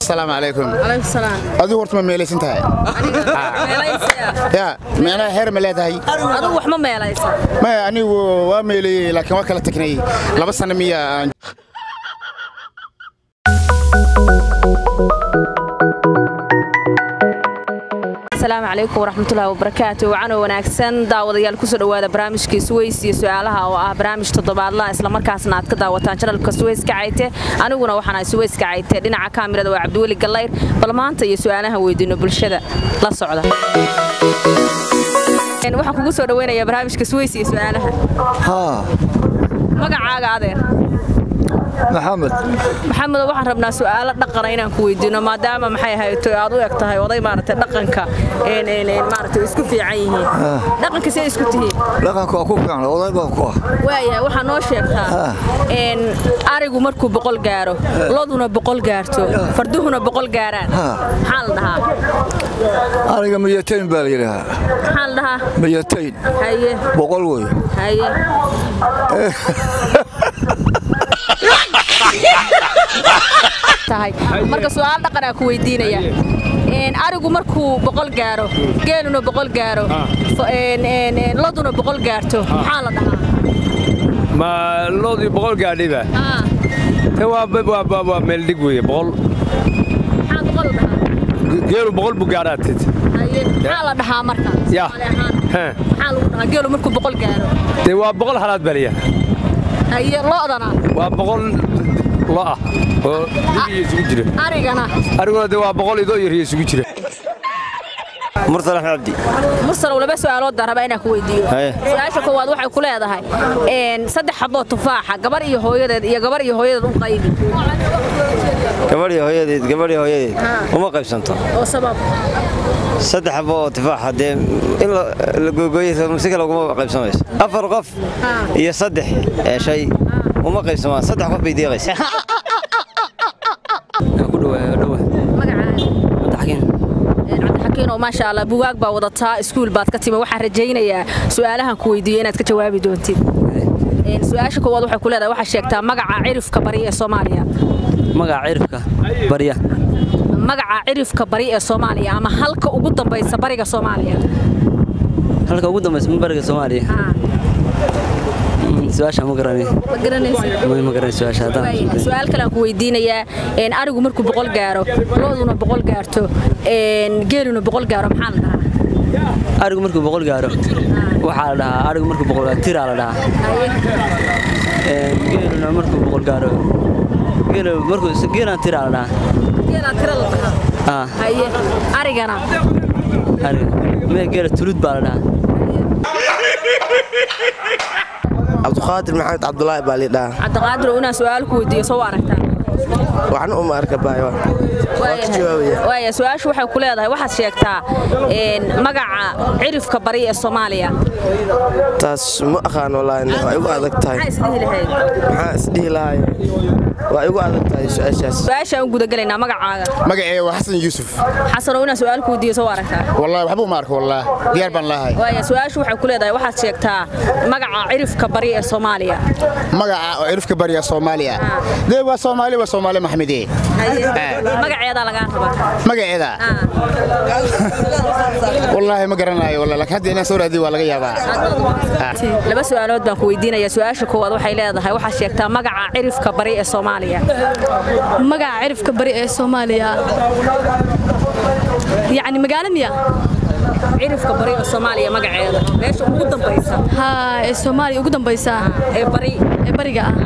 asalaamu calaykum calaykum salaam adigu horta ma meelaysan tahay meelaysaya ya meelaha heer ma leedahay adigu wax ma meelaysa maya anigu waa meelayey laakiin waa kala tagnay laba sano miya aan asalaamu calaykum waraxmatullahi wabarakaatu wacano wanaagsan daawadayaal kusoo dhowaada barnaamijkii suweys iyo su-aalaha oo ah barnaamij toddobaadla islamarkaasna aad ka daawataan janalka suweys kacayte aniguna waxaan ahay suweys kacayte dhinaca kaamirada waa cabdiweli gallayr bal maanta iyo su-aalaha weydiino bulshada la socda waxaan kugu soo dhaweynayaa barnaamijka suweys iyo su-aalaha haa magacaaga adeer maxamed maxamedo waxaan rabnaa su'aalo dhaqana inaan ku weydiino maadaama maxay ahayd aad u eg tahay oday maaragtay dhaqanka een een een maaragtay isku fiican yihiin dhaqanka see isku tihiin dhaqanka waa ku fiican oday baa ku ah waayahay waxaa noo sheegtaa een arigu markuu boqol gaaro loduna boqol gaarto farduhuna boqol gaaraan maxaa la dhahaa aniga miyatayn baa la yidhaahaa maxaa la dhahaa miyatayn haye boqol wey haye tahay marka su'aal dhaqanaa ku weydiinaya een arigu markuu boqol gaaro geeluna boqol gaaro fa- een een een loduna boqol gaarto maxaa la dhahaa ma loodii boqol gaadhiba haa te waa waa waa waa meel dhig weeye boqol maxaa boqol la dhahaa geelu boqol buu gaadhaa tid haye maxaa la dhahaa marka Ya. Soomaali ahaan Hee. maxaa lagu dhahaa geelu markuu boqol gaaro dee waa boqol halaad baliya haye lodana waa boqol lo ah oo dhig iyo isugu jira arigana ariguna dee waa boqol ido iyo riyo isugu jira mursal axmed cabdi mursalow laba su'aalood baan rabaa inaan ku weydiiyo Haye. su-aasha koowaad waxay ku leedahay een saddex xaboo tufaaxa gabar iyo hooyadeed iyo gabar iyo hooyadeed u qaybi gabadhii hooyadeed gabadhii hooyadeed Ha. uma qaybsanto oo sabab saddex xabo oo tufaaxa dee in la la googooyo si kale uguma qaybsamayso afar qof Ha. iyo saddex ee shay uma qaybsamaan saddex qof bay deeqaysa ku dhawaa dhawa magacaaga madaxkiin Een, cabdixakiin oo maasha allah bugaag baa wadataa iskuul baad ka timi waxaan rajaynayaa su'aalahan ku weydiiyo inaad ka jawaabi doontid Een, su-aasha koowaad waxay ku leedahay waxaad sheegtaa magaca cirifka bari ee soomaaliya magaca cirifka barya magaca cirifka bari ee soomaaliya ama halka ugu dambaysa bariga soomaaliya halka ugu dambaysa ma bariga soomaaliya Haa, Mm, su-aasha ma garanay ma garanaysid ma ma garanay su-aasha haddaan Waayahay, su-aal kale aan ku weydiinayaa een, arigu markuu boqol gaaro looduna boqol gaarto een, geeluna boqol gaaro maxaa la dhahaa arigu markuu boqol gaaro waxaa la dhahaa arigu markuu boqol gaaro tiraa la dhahaa Haye. Een, geeluna markuu boqol gaaro geelu markuu geelana tiraa la dhahaa geelaa tira la dhahaa ah haye arigana ariga mee geela tulud baa la dhahaa cabdiqaadir maxamed cabdulaahi baa lidhaa cabdiqaadir oo inaan su-aal ku weydiiyo soo aragtaa waxna uma arka baayo Waayahay. waaya su-aashu waxay ku leedahay waxaad sheegtaa een, magaca cirifka bari ee soomaaliya taas ma aqaan walaahi waa igu adag tahay maxaa isdhihi lahayd maxaa isdhihi lahay waa igu adag tahay su-aashaas su-aashaan u gudagelaynaa magacaaga magaceega waa xasan yuusuf xasan oo inaan su-aal ku weydiiyo soo aragtaa wallahi waxba uma arko wallah diyaar baan lahay waaya su-aashu waxay ku leedahay waxaad sheegtaa magaca cirifka bari ee soomaaliya magaca oo cirifka bariya soomaaliya dee waa soomaali waa soomaali maxmede magaceedaa lagaa rabaa magaceeda Ah. wallaahi ma garanayo wallah laakiin hadda inaan soo raadiyo waa laga yaabaa laba su'aalood baan ku weydiinaya su-aasha koowaad waxay leedahay waxaad sheegtaa magaca cirifka bari ee soomaaliya magaca cirifka bari ee soomaaliya yacni magaalo miya cirifka bari ee soomaaliya magaceeda meesha ugu dambaysa haa ee soomaaliya ugu dambaysa ee bari ee bariga ah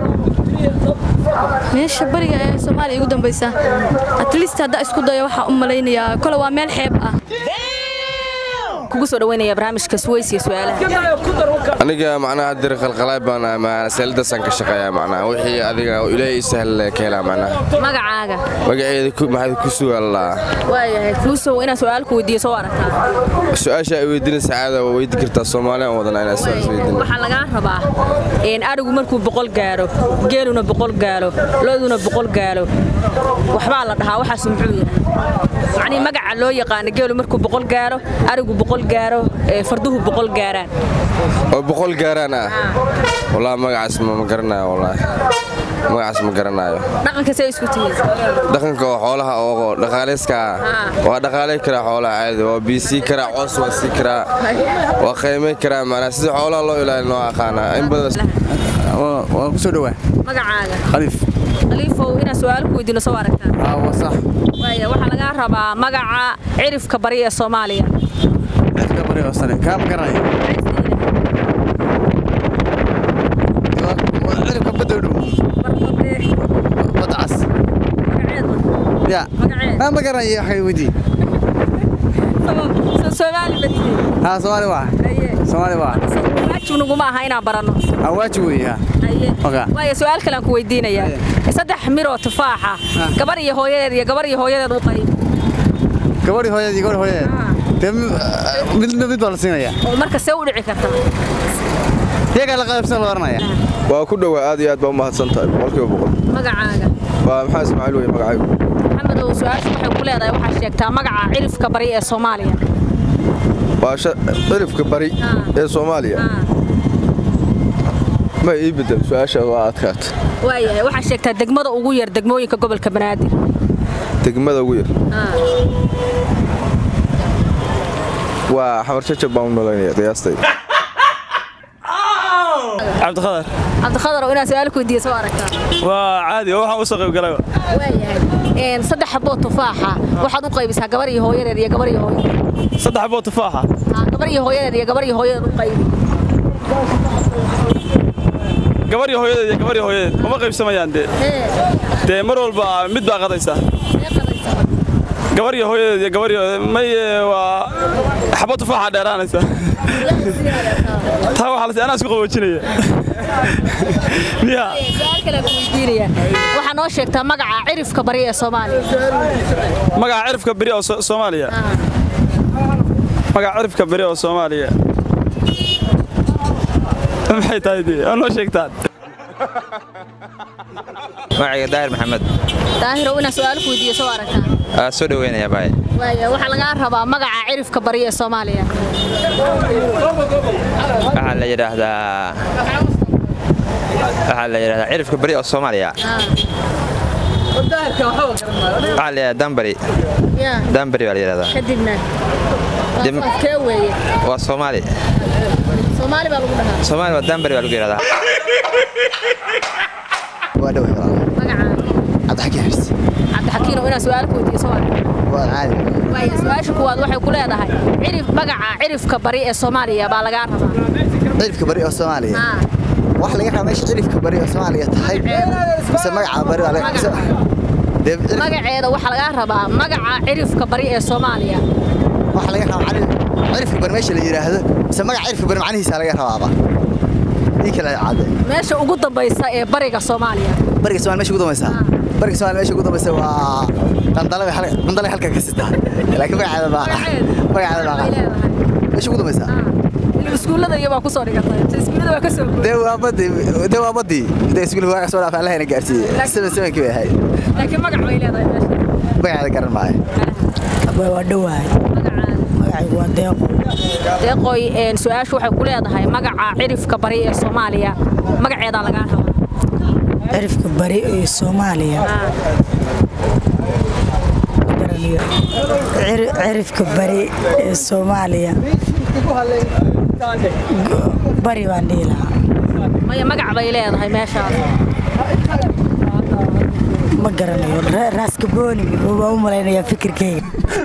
meesha bariga ee soomaaliya ugu dambaysa at least haddaa isku dayo waxaa u malaynayaa kole waa meel xeeb ah kugu soo dhaweynaya barnaamijka suweys iyo su'aalaha aniga macnaha dir qalqalaay baan masaladaasaan ka shaqeeyaa macnaha wixii adiga oo ilaahay sahal ka helaa macnaha magacaaga magaceeda ku maxaad ku sugaallaa waayahay kuusow inaan su'aal ku weydiiyo soo aragtaa su-aasha ay weydiinaysa caada waa weydi kartaa soomaaliya aan wadana inaan su-aal weydiin waxaa lagaa rabaa een arigu markuu boqol gaaro geeluna boqol gaalo looduna boqol gaalo waxbaa la dhahaa waxaas muxuu yahay macnii magaca loo yaqaano geelu markuu boqol gaaro arigu boqol gaaro ee farduhu boqol gaaraan oo boqol gaaraan ah wallaahi magacaas ma ma garanaya wallaahi magacaas ma garanayo dhaqanka see isku tihiin dhaqanka oo xoolaha oo dhaqaalayska waa dhaqaalay karaa xoolaha caadi waa biisii karaa coos waa sii karaa waa qiimay karaa macnaa sida xoolaha loo ilaalin oo aqaanaa in badan waan ku soo dhowaa magacaaga khaliif khaliifow inaan su-aal ku weydiino soo aragtaa aa waa sax waaya waxaa lagaa rabaa magaca cirifka bari ee soomaaliya cidka bari oo sare kaa ma garanaya ciribka badda u dhow badda cas ya aa ma garanaya waxay weydii soomaali ma tihiin haa soomaali waa soomaali waa waajib naguma aha inaan baranno aa waajib weeye haa Ogaa. waaya su-aal kale aan ku weydiinayaa saddex miroo tufaaxa gabar iyo hooyadeed iyo gabar iyo hooyadeed u qayb gabadhii hooyadeed iyo gabadhi hooyadeed dee mid mid mid baa la siinaya oo marka see u dhici karta iyagaa la qaybsan la oranaya waa ku dhowaa aad iyo aad baa u mahadsan tahay boqolkiiba boqol magacaaga waa maxaa ismaaciil weye magacaygu maxamedow su-aashu waxay ku leedahay waxaa sheegtaa magaca cirifka bari ee soomaaliya waa cirifka bari ee soomaaliya ma ii bedel su-aasha waa adkaat waayahay waxaa sheegtaa degmada ugu yar degmooyinka gobolka banaadir degmada ugu yar waa xamar jajab baan u malaynaya qiyaastay cabdikhadar cabdikhadarow inaan su-aal ku weydiiyo soo aragtaa waa caadi oo waxaan u soo qayb galay waayahay saddex xaboo tufaaxa waxaad u qaybisaa gabar iyo hooyadeed iyo gabar iyo hooyadeed saddex xaboo tufaaxa Haa, gabar iyo hooyadeed iyo gabar iyo hooyadeed u qaybi gabar iyo hooyadeed iyo gabar iyo hooyadeed uma qaybsamayaan dee dee mar walba mid baa qadaysa gabar iyo hooyadeed iyo gabar iyo may waa xabad tufaaxa dheeraanaysa taa waxaa la anaa isku qaboojinaya miya su-aal kale aan ku weydiinaya waxaa noo sheegtaa magaca cirifka bari ee soomaaliya magaca cirifka beri oo So- soomaaliya magaca cirifka beri oo soomaaliya maxay tahay dee oo noo sheegtaan magacayga daahir maxamed daahirow inaan su-aal ku weydiiyo soo aragtaa waa soo dhoweynaya baay waaya waxaa lagaa rabaa magaca cirifka bari ee soomaaliya waxaa la yidhaahdaa waxaa la yidhahdaa cirifka beri oo soomaaliya waxaa la yidhahdaa dambari yaa dambari baa la yidhahdaa kadibna Dim- waa kee weeye waa soomaali soomaali baa lagu dhahaa soomaali waa dambari baa lagu yidhahdaa waa dhowaa magaca cabdixakiin xis cabdixakiinow inaan su-aal ku weydiiyo soo aragtaa waa caadi waaya su-aasha kuwaad waxay ku leedahay cirif magaca cirifka bari ee soomaaliya baa lagaa rabaa cirifka bari oo soomaaliya Haa. wax laga rabaa meesha cirifka bari oo soomaaliya tahay mise magaca bari waa laga Magaca. dee cirif- magaceeda waxaa lagaa rabaa magaca cirifka bari ee soomaaliya waxa laga rabaa cali- cirifka bari meesha la yidhaahdo mise magaca cirifka bari macnihiisa laga rabaaba ii kala cadde meesha ugu dambaysa ee bariga soomaaliya bariga soomaaliya meesha ugu dambaysa bariga soomaaliya meesha ugu dambaysa waa qandale bay hal- qandale halka ka sitaa laakiin magaceeda baa magaceeda baa meesha ugu dambaysa iskuullada iyo baa ku soo dhigatay iskuullada waa ka soo guuray dee waa badii dee waa badii dee iskuulka waaga soo dhaaf allahayna gaarsiiyey seven sevenkii bay ahayd laakiin magac bay leedahay meesha magaceeda garan maayo waa dhowahay magacaygu waa deeqo deeqoy een, su-aashu waxay ku leedahay magaca cirifka bari ee soomaaliya magaceedaa lagaa rabaa cirifka bari ee soomaaliya Ciri- cirifka bari ee soomaaliya Go- bari baan dhihi lahaa maya magac bay leedahay meeshaas ma garanayo Ra- raaskabooni baan u malaynayaa fikirkeyga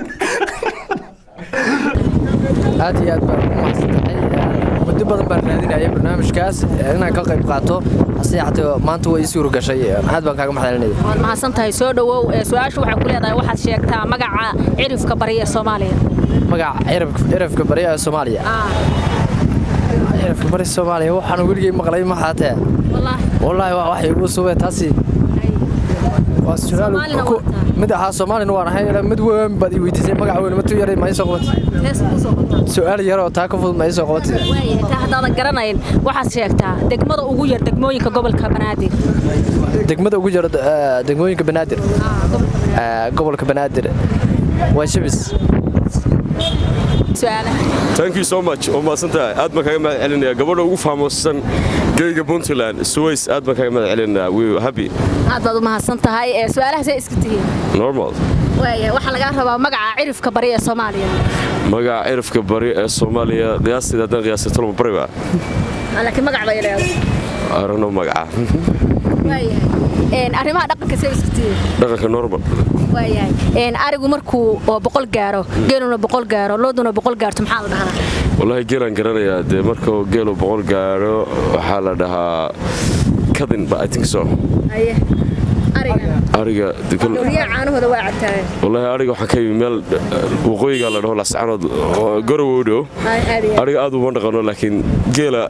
aad iyo aad baan u mahadsantahay muddo badan baan raadinaya barnaamijkaas inaan ka qayb qaato hase yaatee maanta way ii suura gashay aad baan kaaga mahadcelinaya waad mahadsan tahay soo dhowow ee, su-aashu waxay ku leedahay waxaad sheegtaa magaca cirifka bari ee soomaaliya magaca cirif- cirifka bari ee soomaaliya cirifka bari soomaaliya waxaan weligay maqlay ma haatee wallaahi waa wax igu subay taasi waa su'aal Soomaalina ku- mid ahaa soomaalina waan ahay ilaa mid weyn baad ii weydiisay magaca weyn ma tu yaray ma ii soo qabatay hees ku soo qabtaa su'aal yar oo taa ka fudud ma ii soo qabatay waayahay taa haddaadan garanayn waxaad sheegtaa degmada ugu yar degmooyinka gobolka banaadir degmada ugu jira eh, degmooyinka banaadir Eh, gobolka banaadir waa shibis su'aalaha thank you so much oo mahadsan tahay aad baan kaga mahad celinaya gabadha ugu faamoosan geyga puntland suways aad baan kaga mahad celinaya we happy aad baad u mahadsan tahay ee su'aalaha see iska tihiin normal waaya waxaa lagaa rabaa magaca cirifka bari ee soomaaliya magaca cirifka bari ee soomaaliya qiyaasteeda haddaan qiyaastay tolma bariba laakiin magac bay leedahay aragno magaca waayahay arrimaha dhaqanka see iska tihiin dhaqanka normal waayahay arigu markuu oo boqol gaaro geeluna boqol gaaro looduna boqol gaarto maxaa la dhahaa wallaahi geelaan garanayaa dee marka geelu boqol gaadho waxaa la dhahaa kadin ba i think so haye ariga ariga riyaa caanahooda waa cabtaa wallaahi ariga waxaan ka yimi meel waqooyiga la dhaho lascanood gorowa u dhow ariga aad uma dhaqano laakiin geela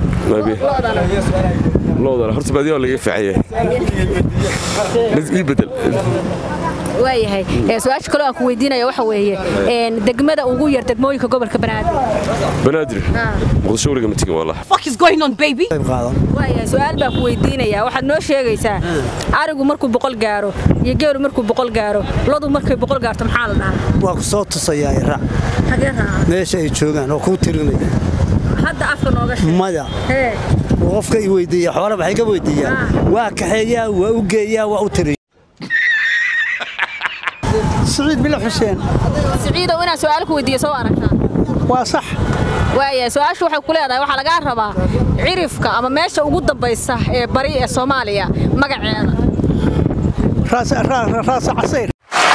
loodana horta baadiyaa laga fiicaya ii bedel waayahay su-aasha kaloo aan ku weydiinaya waxa weeye degmada ugu yar degmooyinka gobolka banaadir banaadir muqdisho weliga ma tegin wallah waayahay su-aal baan ku weydiinayaa waxaad noo sheegaysaa arigu markuu boqol gaaro iyo geelu markuu boqol gaaro lodu markay boqol gaarto maxaa la dhahaa waa ku soo tusayaa iraac hagee raaca meesha ay joogaan oo kuu tirinaya hadda afka nooga sheeg maya hee qofka i weydiiya xoole waxay ka weydiiyaan waa kaxeeyaa waa u geeyaa waa u tiriya siciid bilo xuseen siciidow inaan su-aal ku weydiiyo soo aragtaa waa sax waaya su-aashu waxay ku leedahay waxaa lagaa rabaa cirifka ama meesha ugu dambaysa ee bari ee soomaaliya magaceeda raasa casayr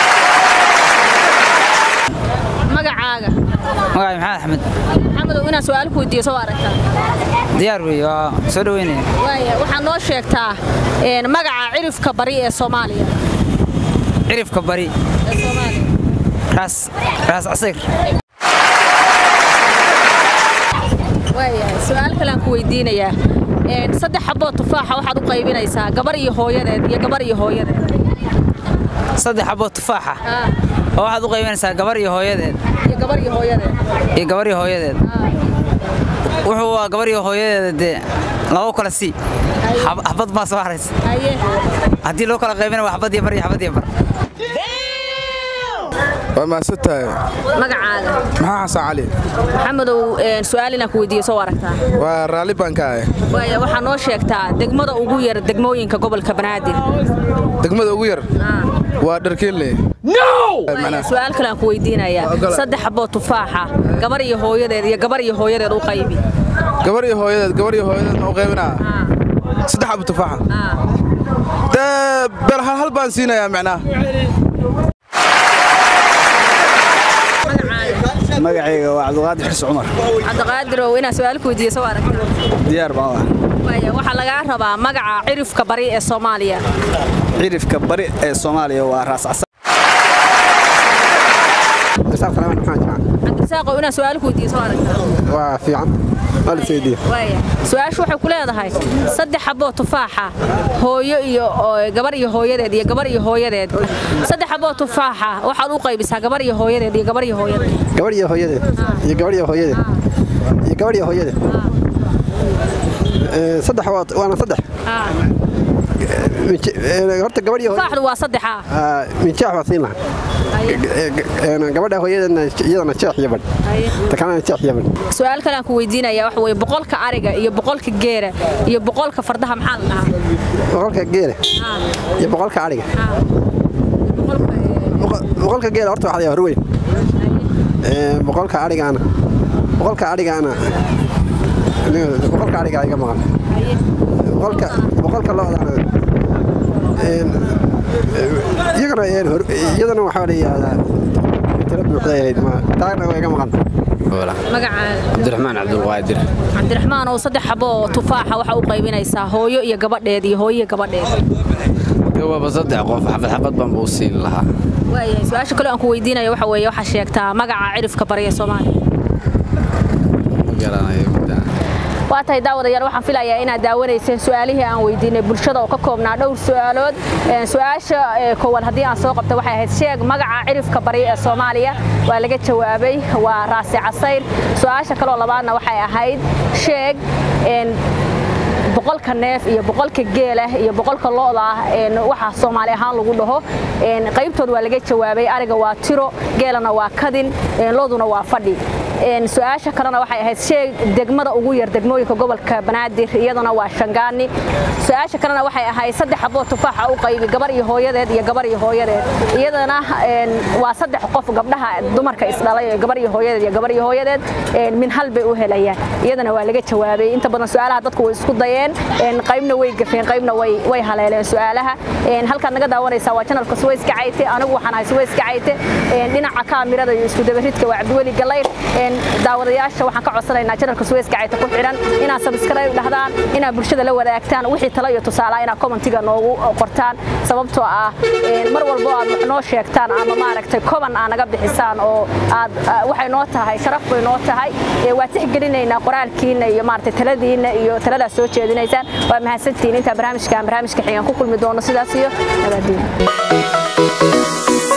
magacaaga magacay maxamed axmed maxamedow inaan su-aal ku weydiiyo soo aragtaa diyaar wey waa soo dhaweynaya waaya waxaad noo sheegtaa magaca cirifka bari ee soomaaliya cirifka bari ee soomaaliya raas raas casayr waayahay su-aal kale aan ku weydiinayaa saddex xaboo tufaaxa waxaad u qaybinaysaa gabar iyo hooyadeed iyo gabar iyo hooyadeed saddex xaboo tufaaxa oo waxaad u qaybinaysaa gabar iyo hooyadeed iyo gabar iyo hooyadeed iyo gabar iyo hooyadeed wuxuu waa gabar iyo hooyadeeda dee labo kala sii xabad baa soo haraysa haddii loo kala qaybina waa xabad iyo bar iyo xabad iyo bar waa mahadsan tahay magacaaga maxaa xasan cali maxamedow su-aal inaan ku weydiiyo soo aragtaa waa raalli baan ka ahay waaya waxaa noo sheegtaa degmada ugu yar degmooyinka gobolka banaadir degmada ugu yar waa dharkeelle su-aal kale aan ku weydiinayaa saddex xaboo tufaaxa gabar iyo hooyadeed iyo gabar iyo hooyadeed u qaybi gabar iyo hooyadeed gabar iyo hooyadeed ma u qaybinaa saddex xabo tufaaxa dee bel hal hal baan siinayaa macnaha magacayga waa cabdiqaadir xis cumar cabdiqaadirow inaan su-aal ku weydiiyo soo aragtaa diyaar baan ah waaya waxaa lagaa rabaa magaca cirifka bari ee soomaaliya cirifka bari ee soomaaliya waa raas casa cabdirasaaqow inaan su-aal ku weydiiyo soo aragtaa waa fiican waaya su-aashu waxay ku leedahay saddex xaboo tufaaxa hooyo iyo gabar iyo hooyadeed iyo gabar iyo hooyadeed saddex xaboo tufaaxa waxaad u qaybisaa gabar iyo hooyadeed iyo gabar iyo hooyadeed gabar iyo hooyadeed iyo gabar iyo hooyadeed iyo gabar iyo hooyadeed saddex waana saddex horta gabar iyo tufaaxdu waa saddexa minjeex baa siin lahaa gabadha hooyadeedna iyadana jeex iyo badh takalena jeex iyo badh su-aal kale aan ku weydiinaya waxa weeye boqolka ariga iyo boqolka geera iyo boqolka fardaha maxaa la dhahaa boqolka geela iyo boqolka ariga boqolka geela horta waxaa la horweyn boqolka arigaana boqolka arigaana boqolka ariga iga maqan boqolka boqolka lo'daana iyagana iyadana waxaa la yidhaahdaa tiro buuxday ahayd ma taagna waa iga maqan magacaaga cabdiraxmaan cabdulqaadir cabdiraxmaan oo saddex xabo oo tufaaxa waxaa u qaybinaysaa hooyo iyo gabadheed iyo hooyo iyo gabadheed waaba saddex qof xabad xabad baan buu siin lahaa waayahay su-aasha kale aan ku weydiinayo waxa weeye waxaa sheegtaa magaca cirifka bari ee soomaaliya ma garanayo waa tahay daawadayaal waxaan filayaa inaad daawanayseen su-aalihii aan weydiinay bulshada oo ka koobnaa dhowr su-aalood su-aasha koowaad haddii aan soo qabtay waxay ahayd sheeg magaca cirifka bari ee soomaaliya waa laga jawaabay waa raasi casayr su-aasha kaloo labaadna waxay ahayd sheeg boqolka neef iyo boqolka geelah iyo boqolka lo'da ah waxa soomaali ahaan lagu dhaho qaybtood waa laga jawaabay ariga waa tiro geelana waa kadin lo'duna waa fadhi su-aasha kalena waxay ahayd sheeg degmada ugu yar degmooyinka gobolka banaadir iyadana waa shangaani su-aasha kalena waxay ahayd saddex xaboo tufaaxa u qaybi gabar iyo hooyadeed iyo gabar iyo hooyadeed iyadana waa saddex qof gabdhaha dumarka isdhalay gabar iyo hooyadeed iyo gabar iyo hooyadeed min hal bay u helayaan iyadana waa laga jawaabay inta badan su-aalaha dadku way isku dayeen qaybna way gafeen qaybna way haleeleen su-aalaha halkaad naga daawanaysaa waa janalka suwayska cayte anigu waxaan ahay suwayska cayte dhinaca kaamirada iyo isku dabaridka waa cabdiweli galayr daawadayaasha waxaan ka codsanaynaa janalka suwayska cayte ku xidhan inaad sabskrayb dhahdaan inaad bulshada la wadaagtaan wixii talo iyo tusaalaha inaad commentiga noogu qortaan sababtoo ah mar walbo aad wax noo sheegtaan ama maaragtay koban aa naga bixisaan oo aad waxay noo tahay sharaf bay noo tahay waa tixgelinaynaa qoraalkiina iyo maaragtay taladiina iyo taladaas soo jeedinaysaan waa mahadsantihiin intaa barnaamijkan barnaamijka xigan ku kulmi doono sidaas iyo nabadiin